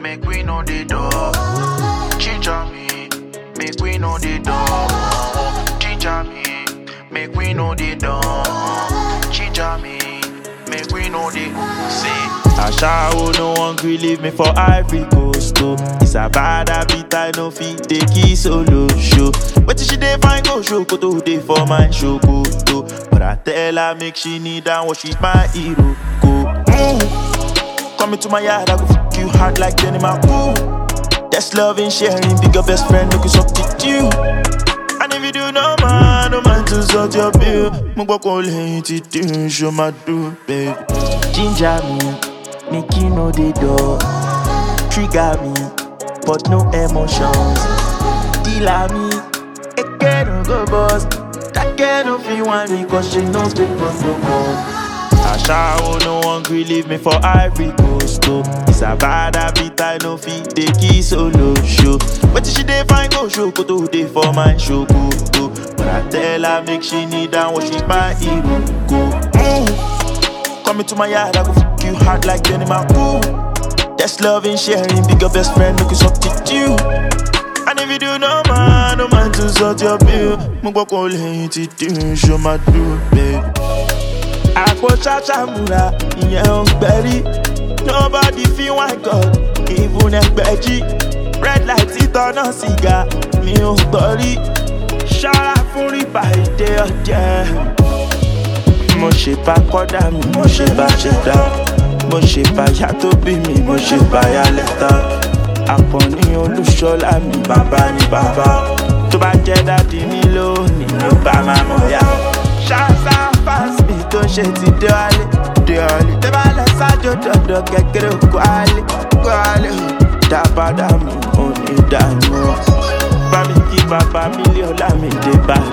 make we know the door. Ginger me, make we know the door. Ginger me, make we know the door. Ginger me, make we know the see. Ashawo no one gree leave me for Ivory Coast oh. It's a bad habit I no fit take it solo show. Wetin she dey find go show koto dey for my show koto. But I tell her make she kneel down what she's my hero go. Mm. Come into my yard I go fuck you hard like Jenny Ooh. That's loving sharing bigger best friend make you substitute. And if you do no man, no man to sort your bill. Mo gbọ́ kó lẹ́yìn tí dín ṣo máa dùn, baby. Ginger me, make you know the door. Trigger me, but no emotions. Dealer me, it can go boss. That girl no feel want me cause she knows the boss no more. Ashawo no one gree leave me for Ivory Coast oh. It's a bad habit I no fit take it solo show. Wetin she dey find go show koto dey for my show koto. But I tell her make she kneel down what she's my hero go. Mm. Come into my yard I go fuck you hard like Jenny Ooh. That's loving sharing bigger best friend make you substitute. And if you do no man, no man to sort your bill. Mo gbọ́ kó lẹ́yìn tí dín ṣo máa dùn, babe. àpò ṣàṣàmùrà ìyẹn ò ń gbẹ̀rí nobody feel one god even ẹgbẹ̀jì red light títọ́nà sìgá mi ò gbọ́ rí ṣọ́ra fún rìbá ìdè ọ̀jẹ̀. mo ṣe bá kọ́dà mi mo ṣe bá ṣẹ̀dá mo ṣe bá yá tó bí mi mo ṣe bá yá lẹ́tà àkànní olúṣọlá mi bàbá ni bàbá tó bá jẹ́ dádì mi lónìí ló bá máa mọ̀ yá. ṣáṣá fásitì tó ń ṣe ti dé wálé dé wálé tẹ́ bá lọ sájò dọ̀dọ̀ kékeré kó wálé kó wálé dábàdà mi ò ní dànù. bá mi kí bàbá mílíọ̀nù lámì dé bá